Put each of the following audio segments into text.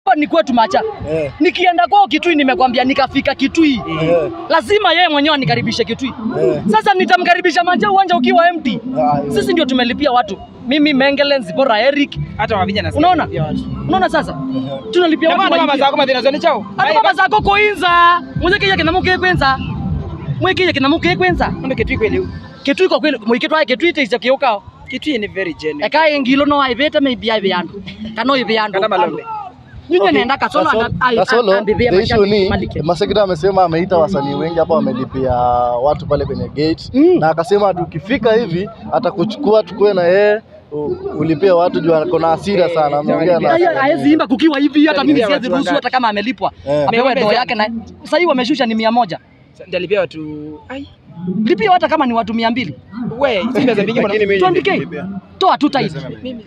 ni kwetu macha. Eh. Nikienda kwao Kitui, nimekwambia nikafika Kitui, Eh. lazima yeye mwenyewe anikaribishe Kitui. Eh. Sasa nitamkaribisha macha uwanja ukiwa empty. Ah, eh. Sisi ndio tumelipia watu, mimi Mengele, Zipora, Eric. hata wavija na Unaona, unaona sasa tunalipia watu mama waingie. zako mathina chao Ati baba zako koinza muziki kina muke kwenza mwiki kina muke kwenza ndo kitu kweli Kitui kwa kweli mwiki twa Kitui te kiukao kitu ni very genuine eka engilo no aibete maybe aibe yandu kano ibe yandu Kana malombe. nyinyi Okay, nenda kasolo Kasolo- anda ai- Kasolo, ambibia the issue mashabiki ni Malike. Masekita amesema ameita wasanii wengi hapa wamelipia watu pale kwenye gate Mm. na akasema tukifika hivi atakuchukua tukue na yeye u- ulipie watu juu ako na hasira sana ameongea na Aya, haezi imba kukiwa hivi hata mimi Alipia siwezi watu ruhusu wangapi? hata kama amelipwa Eh. apewe doo yake na sasa hivi wameshusha ni mia moja ndalipia watu ai lipia hata kama ni watu mia mbili we si pesa mingi bwana 20k toa tu tight mimi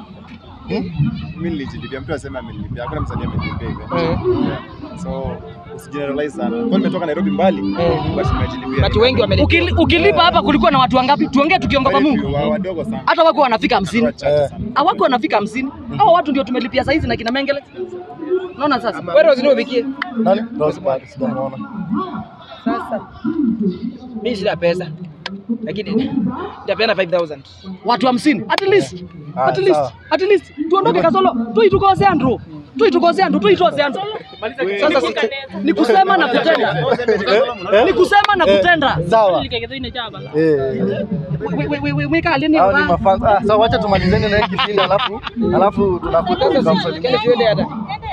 Mimi nilijilipia, mtu asema amenilipia, hakuna msanii amenilipia hivyo. Eh. Yeah. So usigeneralize sana. Kwa nimetoka Nairobi mbali, basi nimejilipia. watu wengi wamelipia Ukili- ukilipa hapa kulikuwa na watu wangapi tuongee tukiongopa Very Mungu few, wa- wadogo sana. hata wako wanafika hamsini Wachache sana. hawako wanafika hamsini hao watu ndio tumelipia saizi na kina Mengele unaona sasa wewe Rose ndio ubikie nani Rose bado sijamuona sasa mimi sina pesa lakini nitapeana 5000 watu hamsini at least Ah, at least sawa. at least tuondoke kasolo tuitukose andro tuitukose andro tuitose andro sasa si- ni kusema na kutenda ni kusema na kutenda sawa eh We- we- we- we- weka alini hao ni wa- mafans ah sawa wacha tumalizeni na hiki kipindi alafu alafu tunakuja kile tutamsalimia tuende hata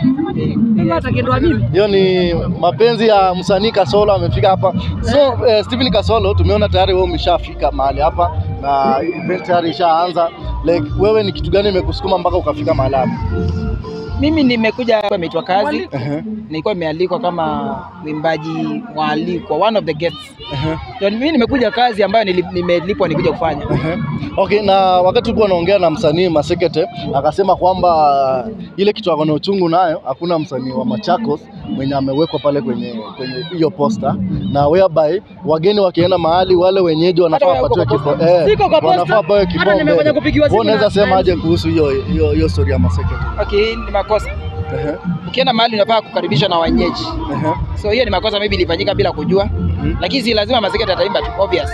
hata kendo wa mimi hiyo ni mapenzi ya msanii Kasolo amefika hapa. So eh, Stephen Kasolo tumeona tayari wewe umeshafika mahali hapa na event tayari ishaanza. Like wewe ni kitu gani imekusukuma mpaka ukafika mahali hapa? mimi nimekuja hapa imeitwa kazi Ehe, nilikuwa nimealikwa kama mwimbaji mwalikwa one of the guests ehe, ndio mimi nimekuja kazi ambayo nili- nimelipwa nikuja kufanya ehe. Okay, na wakati tulikuwa naongea na msanii Masekete akasema kwamba ile kitu ako na uchungu nayo, hakuna msanii wa Machakos mwenye amewekwa pale kwenye kwenye hiyo posta, na whereby wageni wakienda mahali wale wenyeji wanafaa Hata wewe uko wapatiwe kwa kipo, eh, Siko kwa posta. wanafaa wapewe Hata kipaumbele. nimefanya kupigiwa simu Wewe unaweza na- sema aje kuhusu hiyo hiyo hiyo story ya Masekete? okay ni makosa Ehe, ukienda mahali unafaa kukaribishwa na wenyeji ehe, so hiyo ni makosa maybe ilifanyika bila kujua lakini si lazima maseketa ataimba tu obvious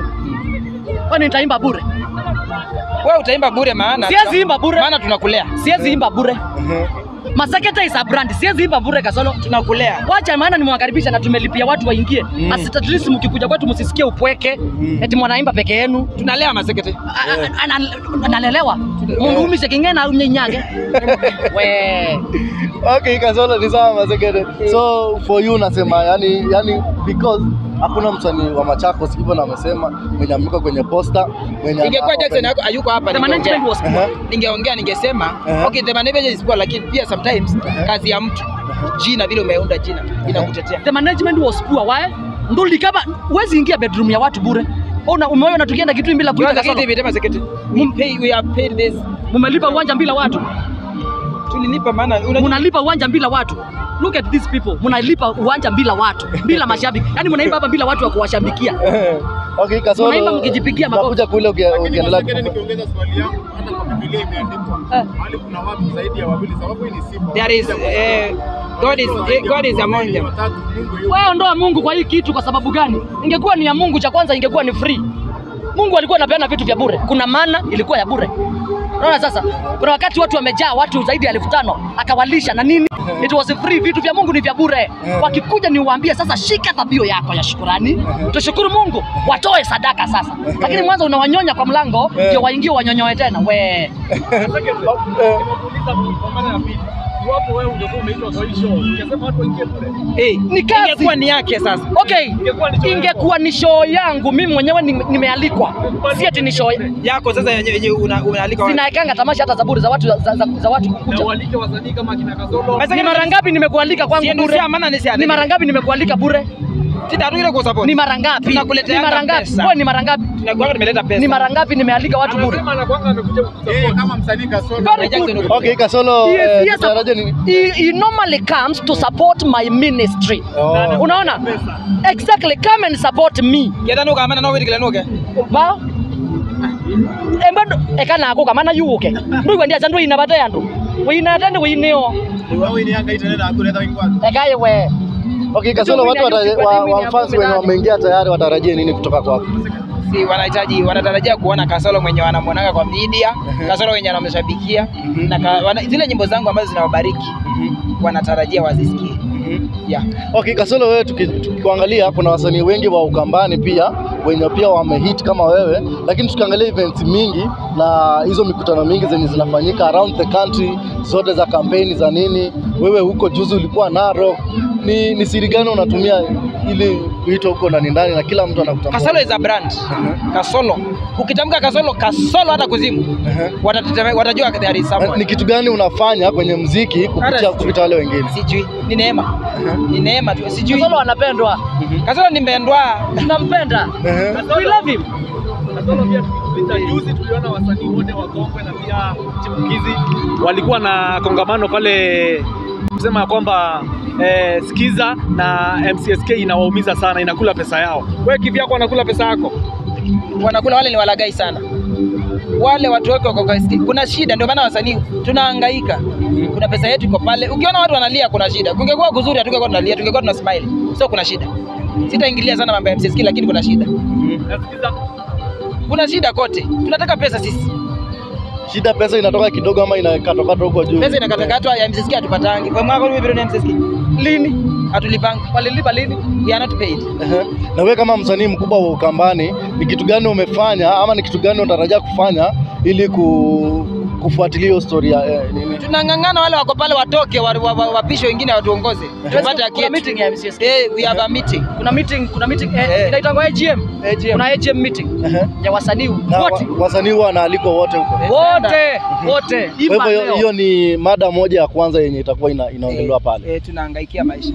ehe. kwani nitaimba bure wewe utaimba bure maana Siwezi imba bure. maana tunakulea siwezi imba bure Ehe. Masekete is a brand siwezi imba bure kasolo tunakulea wacha maana nimewakaribisha na tumelipia watu waingie mm. at least mkikuja kwetu msisikie upweke eti mwanaimba peke yenu tunalea masekete A- a- ana- analelewa mundu umise king'ena unyenyage we Okay, Kasolo ni sawa Masekete. So for you nasema yani yani because hakuna msanii wa Machakos hivyo na amesema mwenye ameweka kwenye posta mwenye ingekuwa ana- Jackson yako hayuko hapa the ningeongea management was poor Ehe. ningeongea ningesema Ehe. okay the management is poor lakini pia sometimes kazi ya mtu jina vile umeunda jina inakutetea the management was poor why nduli kama huwezi ingia bedroom ya watu bure Una umeona tukienda kitu bila kuita Kwanza kitu kasolo hivi masekete we pay we have paid this mumelipa uwanja bila watu tulilipa maana unajua munalipa uwanja bila watu look at these people munalipa uwanja bila watu bila mashabiki yani munaimba hapa bila watu wa kuwashabikia Okay, Kasolo. Unaimba mkijipigia makofi. Nakuja kule ukia- Lakini ukiendelea. Masekete nikiongeza swali yangu, hata kwa Biblia imeandikwa Eh. mahali kuna watu zaidi ya wawili, sababu hii ni sifa. there is eh, God is eh, God is among them Watatu, Mungu yupo. wewe ondoa Mungu kwa hii kitu kwa sababu gani? Ingekuwa ni ya Mungu, cha kwanza ingekuwa ni free. Mungu alikuwa anapeana vitu vya bure, kuna mana ilikuwa ya bure. Unaona sasa, kuna wakati watu wamejaa watu zaidi ya elfu tano akawalisha na nini, it was free. Vitu vya Mungu ni vya bure. Wakikuja ni uwaambie sasa, shika dhabio yako ya shukurani, tushukuru Mungu, watoe sadaka sasa. Lakini mwanzo unawanyonya kwa mlango ndio waingie wanyonyoe tena we eh Ni kazi. ingekuwa ni yake sasa Okay, ingekuwa ni show yangu mimi mwenyewe ni- nimealikwa, si ati ni show yako sasa yenye yenye una- unaalika watu. zinaekanga tamasha hata zaburi za watu za, za, za watu kukuja. Ni mara ngapi nimekualika kwangu Sienu bure? sia maana ni sia Ni mara ngapi nimekualika bure? Titarudi kwa support Ni mara ngapi? Tunakuletea Ni mara ngapi? pesa. Wewe ni mara ngapi? tunakuwa tumeleta pesa Ni mara ngapi nimealika watu bure? Yeye kama msanii Kasolo, Very Jackson good. uko- Okay, Kasolo. Yes, eh, yes, tutaraje nini? he, he normally comes to support my ministry. Oh. Unaona? Exactly, come and support me. Yetanuka amana no wirikile nuke Ba? Embado ekana ako kamana yuke. Ndu kwendia chandu ina bata yandu. winatende winio Wewe ni Yanga itaenda hakuleta wingwani. ekaye we Okay, Kasolo, watu wata- wa- wa fans wenye wameingia tayari watarajie nini kutoka kwako? si wanahitaji wanatarajia kuona Kasolo mwenye wanamwonaga kwa media, Kasolo wenye wanamshabikia na ka, wana, zile nyimbo zangu ambazo zinawabariki wanatarajia wazisikie. Yeah. Okay, Kasolo, wewe tuki- tukikuangalia kuna wasanii wengi wa Ukambani pia wenye pia wamehit kama wewe, lakini tukiangalia events mingi na hizo mikutano mingi zenye zinafanyika around the country zote za kampeni za nini, wewe huko juzi ulikuwa Narok, ni, ni siri gani unatumia ili kuitwa huko ndani ndani na kila mtu anakutambua? Kasolo is a brand. Kasolo. Ukitamka Kasolo, Kasolo hata kuzimu. Ehe. Watatete- Watajua there is Eh, someone. Ni kitu gani unafanya kwenye mziki kupitia Hata kupita wale wengine? Sijui. Ni neema. Ni neema tu. Sijui. Kasolo anapendwa Kasolo nimeendwa. tunampenda Ehe. we love him Kasolo pia tukipita juzi tuliona wasanii wote wakongwe na pia chipukizi walikuwa na kongamano pale kusema ya kwamba eh, Skiza na MCSK inawaumiza sana, inakula pesa yao. Wewe kivyako wanakula pesa yako? Wanakula wale ni walagai sana. Wale watu wake wako kwa ski. Kuna shida ndio maana wasanii tunahangaika. Kuna pesa yetu iko pale. Ukiona watu wanalia kuna shida. Kungekuwa kuzuri hatungekuwa tunalia, tungekuwa tuna smile. So kuna shida. Sitaingilia sana mambo ya MCSK lakini kuna shida. Na Skiza Kuna shida kote. Tunataka pesa sisi. Shida pesa inatoka kidogo ama inakatokata huko juu? Pesa inakatakatwa ya MCSK hatupatangi. Kwa mwaka huu bilioni ya MCSK. Lini? Hatulipanga. walilipa lini We are not paid. Ehe. Na wewe kama msanii mkubwa wa Ukambani, ni kitu gani umefanya ama ni kitu gani unatarajia kufanya ili ku, kufuatilia hiyo story ya eh, nini? Tunang'ang'ana wale wako pale watoke wa- wa- wa- wapishe wengine watuongoze. Tupate haki kuna yetu. meeting ya MCSK Eh, we have a meeting. kuna meeting kuna meeting eh, Eh. inaitangwa AGM AGM. kuna AGM meeting Ehe. ya wasanii Na wote wa, wasanii huwa wanaalikwa wote huko. wote wote Kwa imba hivyo hiyo- leo hiyo ni mada moja ya kwanza yenye itakuwa ina, inaongelewa pale. Eh, tunahangaikia maisha.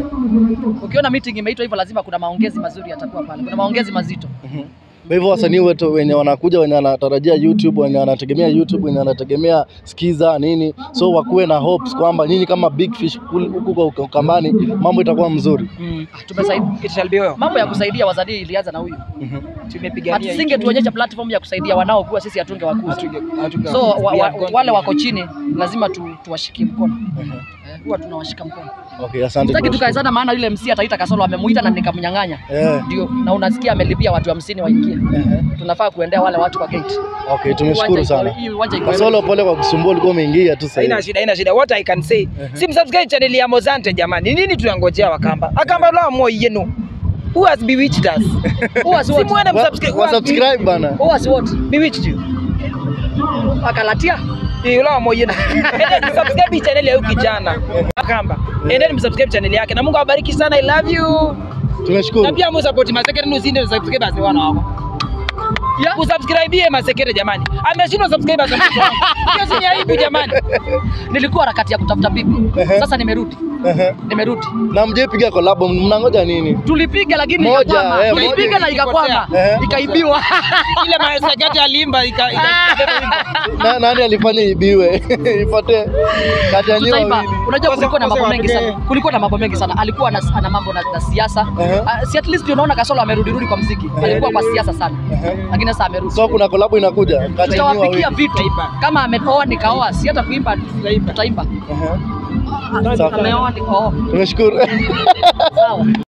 ukiona meeting imeitwa hivyo lazima kuna maongezi mazuri yatakuwa pale kuna maongezi mazito Kwa hivyo wasanii wetu wenye wanakuja wenye wanatarajia YouTube, wenye wanategemea YouTube, wenye wanategemea Skiza nini, so wakuwe na hopes kwamba nyinyi kama Big Fish kul- huku kwa Ukambani mambo itakuwa mzuri. mm. tumesaidia It shall be well. mambo ya kusaidia wasanii ilianza na huyu Tumepigania hatusinge tuonyesha platform ya kusaidia wanaokuwa sisi hatunge wakuza Hatunge- hatunge- so wa, we wa, have gone wale through wako chini lazima tu, tuwashikie mkono Eh, huwa tunawashika mkono Okay, asante. sitaki bro. tukae sana maana yule MC ataita Kasolo amemuita na nikamnyang'anya Eh, ndio na unasikia amelipia watu hamsini waingie eh, tunafaa kuendea wale watu kwa gate okay, tumeshukuru Uwanja iko- sana. hii uwanja iko Kasolo, pole kwa kusumbua, ulikuwa umeingia tu sasa. Haina hivi. shida, haina shida. What I can say. Si msubscribe channel ya Mozante jamani. Nini tunangojea Wakamba? Akamba la mo yenu. Who has bewitched us? Who has Si what? muone Wa- msubscribe. wa subscribe bana. Who has what? Bewitched you. Akalatia Ni la mo yenu. Endeni msubscribe channel ya huyu kijana. Akamba. Endeni msubscribe channel yake na Mungu awabariki sana. I love you. Na Tumeshukuru. pia msupport Masekere ni usinde subscribers ni wana wako. ya Usubscribe Masekere jamani. Ameshindwa subscribers. Hiyo si ni aibu jamani. nilikuwa harakati ya kutafuta bibi Ehe. sasa nimerudi Ehe. nimerudi Na mjepiga collab, mnangoja nini? tulipiga lakini Moja, ikakwama eh, tulipiga moja na ikakwama Ehe. ikaibiwa Ile Masekere alimba ika ika- Na, nani alifanya ibiwe? Ipate kati ya nyinyi tutaiba wawili. unajua kulikuwa na mambo Kose- mengi kose sana kulikuwa na mambo mengi sana alikuwa ana, ana mambo na, na siasa Ehe. Ah, si at least unaona Kasolo amerudi rudi kwa mziki alikuwa kwa siasa sana Ehe. lakini sasa amerudi So kuna collab inakuja kati ya nyinyi tutawapikia wawili. vitu kama ameoa nikaoa si hata kuimba tutaimba Ehe. Sawa. ameoa nikaoa Tumeshukuru. sawa